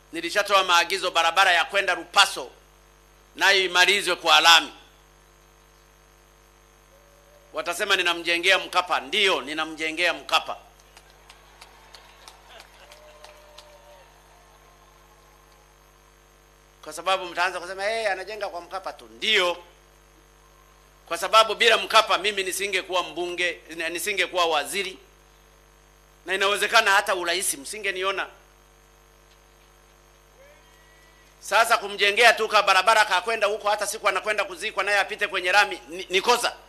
Nilishatoa maagizo barabara ya kwenda Lupaso nayo imalizwe kwa lami. Watasema ninamjengea Mkapa. Ndiyo, ninamjengea Mkapa. Kwa sababu mtaanza kusema hey, anajenga kwa Mkapa tu. Ndiyo, kwa sababu bila Mkapa mimi nisingekuwa mbunge, nisingekuwa waziri, na inawezekana hata urais msingeniona. Sasa kumjengea tu ka barabara kakwenda huko, hata siku anakwenda kuzikwa naye apite kwenye lami ni, ni kosa.